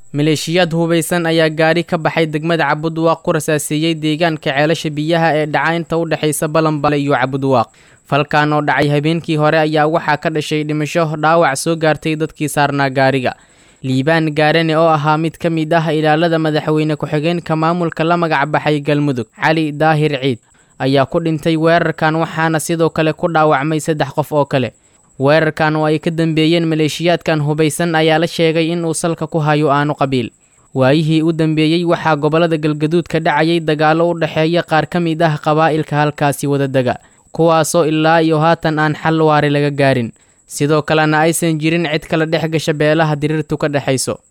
maleeshiyaad hubaysan ayaa gaari ka baxay degmada cabudwaaq ku rasaaseeyey deegaanka ceelasha biyaha ee dhaca inta u dhexaysa balanbale iyo cabudwaaq falkan oo dhacay habeenkii hore ayaa waxaa ka dhashay dhimasho dhaawac soo gaartay dadkii saarnaa gaariga liibaan gaarane oo ahaa mid ka mid ah ilaalada madaxweyne ku-xigeenka maamulka la magac baxay galmudug cali daahir ciid ayaa ku dhintay weerarkan waxaana sidoo kale ku dhaawacmay saddex qof oo kale weerarkan oo ay ka dambeeyeen maleeshiyaadkan hubaysan ayaa la sheegay in uu salka ku hayo aanu qabiil waayihii u dambeeyey waxaa gobollada galgaduud ka dhacayay dagaallo u dhexeeya qaar ka mid ah qabaa'ilka halkaasi wadadega kuwaasoo ilaa iyo haatan aan xal waari laga gaarin sidoo kalena aysan jirin cid kala dhex gasha beelaha diriirtu ka dhexayso